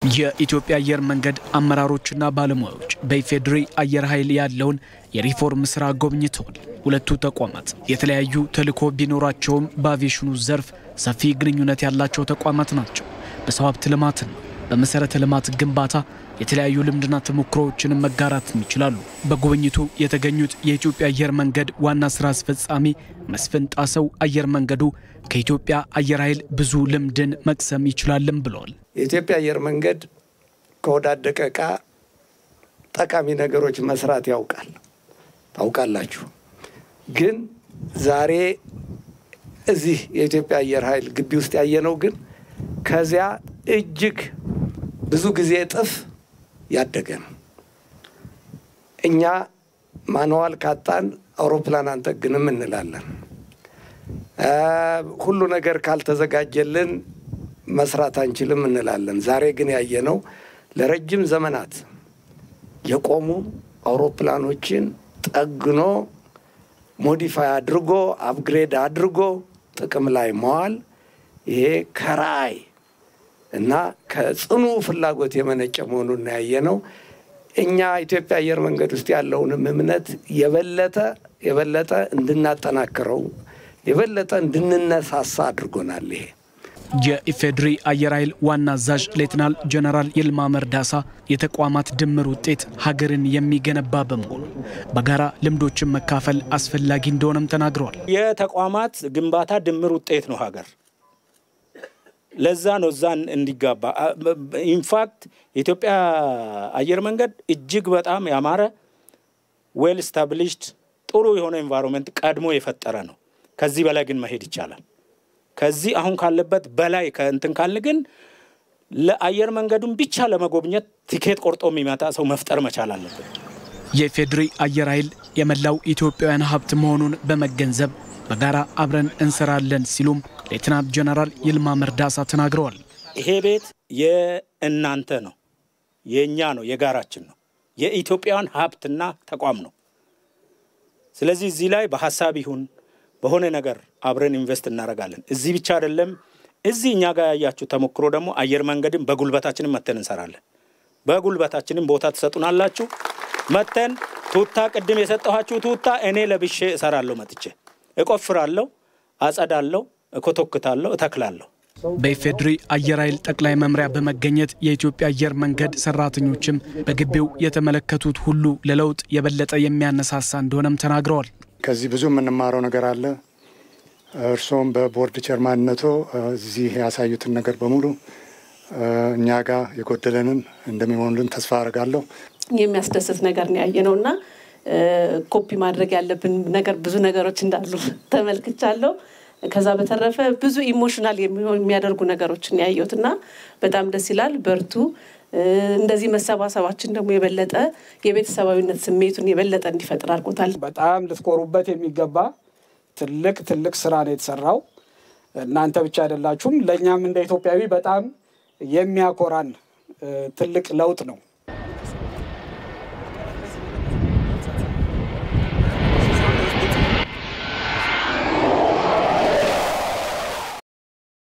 የኢትዮጵያ አየር መንገድ አመራሮችና ባለሙያዎች በኢፌዴሪ አየር ኃይል ያለውን የሪፎርም ስራ ጎብኝተዋል። ሁለቱ ተቋማት የተለያዩ ተልዕኮ ቢኖራቸውም በአቪዬሽኑ ዘርፍ ሰፊ ግንኙነት ያላቸው ተቋማት ናቸው። በሰው ሀብት ልማትና በመሰረተ ልማት ግንባታ የተለያዩ ልምድና ተሞክሮዎችንም መጋራትም ይችላሉ። በጉብኝቱ የተገኙት የኢትዮጵያ አየር መንገድ ዋና ስራ አስፈጻሚ መስፍን ጣሰው አየር መንገዱ ከኢትዮጵያ አየር ኃይል ብዙ ልምድን መቅሰም ይችላልም ብለዋል። የኢትዮጵያ አየር መንገድ ከወዳደቀ ዕቃ ጠቃሚ ነገሮች መስራት ያውቃል። ታውቃላችሁ። ግን ዛሬ እዚህ የኢትዮጵያ አየር ኃይል ግቢ ውስጥ ያየነው ግን ከዚያ እጅግ ብዙ ጊዜ እጥፍ ያደገ ነው። እኛ ማንዋል ካጣን አውሮፕላን አንጠግንም እንላለን። ሁሉ ነገር ካልተዘጋጀልን መስራት አንችልም እንላለን። ዛሬ ግን ያየነው ለረጅም ዘመናት የቆሙ አውሮፕላኖችን ጠግኖ ሞዲፋይ አድርጎ አፕግሬድ አድርጎ ጥቅም ላይ መዋል ይሄ ከራዕይ እና ከጽኑ ፍላጎት የመነጨ መሆኑን ያየነው እኛ ኢትዮጵያ አየር መንገድ ውስጥ ያለውንም እምነት የበለጠ የበለጠ እንድናጠናክረው የበለጠ እንድንነሳሳ አድርጎናል። ይሄ የኢፌዴሪ አየር ኃይል ዋና አዛዥ ሌትናል ጀነራል ይልማ መርዳሳ የተቋማት ድምር ውጤት ሀገርን የሚገነባ በመሆኑ በጋራ ልምዶችን መካፈል አስፈላጊ እንደሆነም ተናግረዋል። የተቋማት ግንባታ ድምር ውጤት ነው ሀገር ለዛ ነው እዛ እንዲጋባ። ኢንፋክት የኢትዮጵያ አየር መንገድ እጅግ በጣም ያማረ ዌል ስታብሊሽድ ጥሩ የሆነ ኤንቫይሮንመንት ቀድሞ የፈጠረ ነው። ከዚህ በላይ ግን መሄድ ይቻላል። ከዚህ አሁን ካለበት በላይ ከእንትን ካልን ግን ለአየር መንገዱን ብቻ ለመጎብኘት ቲኬት ቆርጦ የሚመጣ ሰው መፍጠር መቻል አለብን። የኢፌዴሪ አየር ኃይል የመላው ኢትዮጵያውያን ሀብት መሆኑን በመገንዘብ በጋራ አብረን እንሰራለን ሲሉም ሌትናንት ጀነራል ይልማ መርዳሳ ተናግረዋል። ይሄ ቤት የእናንተ ነው፣ የእኛ ነው፣ የጋራችን ነው። የኢትዮጵያውያን ሀብትና ተቋም ነው። ስለዚህ እዚህ ላይ በሀሳብ ይሁን በሆነ ነገር አብረን ኢንቨስት እናደርጋለን። እዚህ ብቻ አይደለም። እዚህ እኛ ጋር ያያችሁ ተሞክሮ ደግሞ አየር መንገድን በጉልበታችንም መተን እንሰራለን። በጉልበታችንም ቦታ ትሰጡናላችሁ። መተን ቱታ ቅድም የሰጠኋችሁ ቱታ እኔ ለብሼ እሰራለሁ። መጥቼ እቆፍራለሁ፣ አጸዳለሁ፣ እኮተኩታለሁ፣ እተክላለሁ። በኢፌዴሪ አየር ኃይል ጠቅላይ መምሪያ በመገኘት የኢትዮጵያ አየር መንገድ ሰራተኞችም በግቢው የተመለከቱት ሁሉ ለለውጥ የበለጠ የሚያነሳሳ እንደሆነም ተናግረዋል። ከዚህ ብዙ የምንማረው ነገር አለ። እርስዎም በቦርድ ቸርማንነቶ እዚህ ያሳዩትን ነገር በሙሉ እኛ ጋር የጎደለንን እንደሚሆኑልን ተስፋ አድርጋለሁ። የሚያስደስት ነገር ነው ያየ ነው እና ኮፒ ማድረግ ያለብን ነገር ብዙ ነገሮች እንዳሉ ተመልክቻለሁ። ከዛ በተረፈ ብዙ ኢሞሽናል የሚያደርጉ ነገሮችን ያየሁት እና በጣም ደስ ይላል። በርቱ። እንደዚህ መሰባሰባችን ደግሞ የበለጠ የቤተሰባዊነት ስሜቱን የበለጠ እንዲፈጥር አድርጎታል። በጣም ልትኮሩበት የሚገባ ትልቅ ትልቅ ስራ ነው የተሰራው። እናንተ ብቻ አይደላችሁም። ለእኛም እንደ ኢትዮጵያዊ በጣም የሚያኮራን ትልቅ ለውጥ ነው።